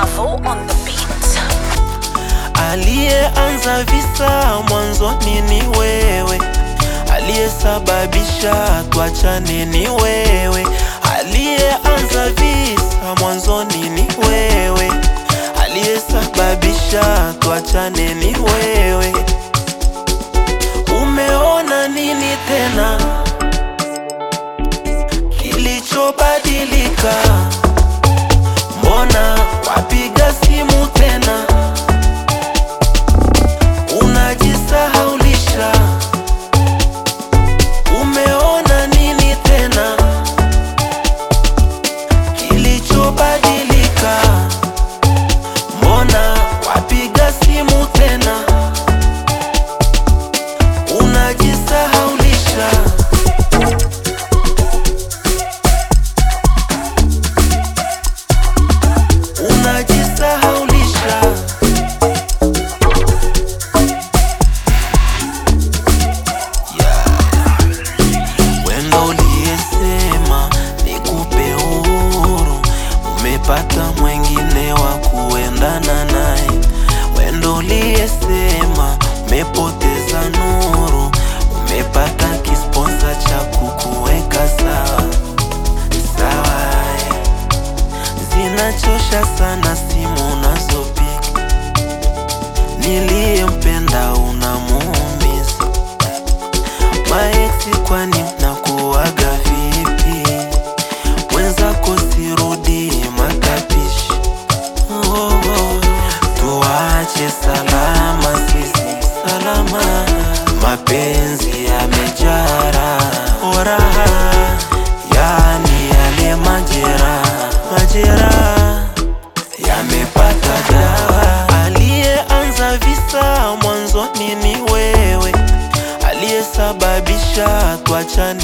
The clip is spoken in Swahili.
Mavo on the beat. Aliyeanza visa mwanzoni ni wewe, aliyesababisha tuachane ni wewe. Aliyeanza visa mwanzoni ni wewe, aliyesababisha tuachane ni wewe. Umeona nini tena kilichobadilika? Mbona wapiga simu tena unajisahaulisha? Umeona nini tena kilichobadilika? Mbona wapiga simu tena unajisahaulisha? Unajisahaulisha. Wendo uliyesema nikupe uhuru, umepata mwengine wa kuendana naye. Wendo uliyesema umepoteza nuru, umepata kisponsa cha kukuweka sawa sawa. Zinachosha sana simu unazopiga, niliyempenda unamuumiza Maeksi kwani mnakuwaga vipi? Wenzako sirudi matapishi. Oh, oh. Tuache salama sisi salama, mapenzi yamejara oraha, yani yale majera majera yamepata dawa. Aliyeanza visa mwanzoni ni wewe, aliyesababisha tuachane